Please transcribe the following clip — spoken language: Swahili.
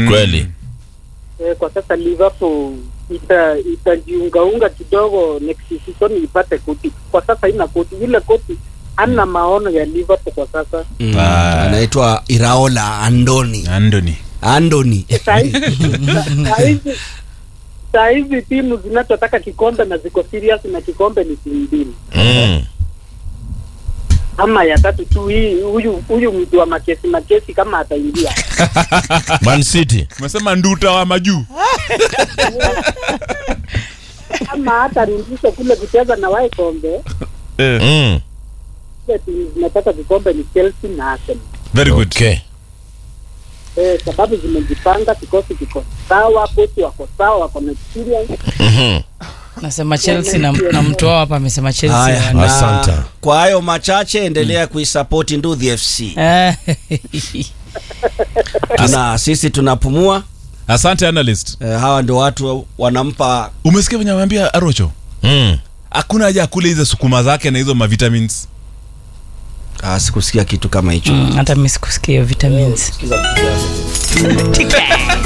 kweli eh, kwa sasa Liverpool ita itajiungaunga kidogo next season ipate koti. Kwa sasa ina koti, ile koti hana maono ya Liverpool kwa sasa. Mm, Ah. anaitwa Iraola Andoni Andoni. Andoni Saa hizi saa hizi saa hizi timu zinazotaka kikombe na ziko serious na kikombe ni timu mbili mm. ama ya tatu tu. Hii huyu huyu mtu wa makesi makesi kama ataingia Man City Umesema nduta wa majuu. ama hata rudisho kule kucheza na wae kombe, mm. ile timu zinataka kikombe ni Chelsea na Arsenal. Very good. okay Eh, sababu zimejipanga, kikosi kiko sawa, kochi wako sawa, wako na experience. Mhm. nasema chelsea na, na mtu wao hapa amesema chelsea haya wana- Asante. na kwa hayo machache endelea kuisapoti Ndudhi FC Eh, tuna sisi tunapumua Asante analyst. eh, hawa ndio watu wanampa Umesikia venye ameambia Arocho? Mm. Hakuna haja ya kula hizo sukuma zake na hizo mavitamins. ah, sikusikia kitu kama hicho mm, hata mi sikusikia hiyo vitamins Sikiza mtu wako. TK.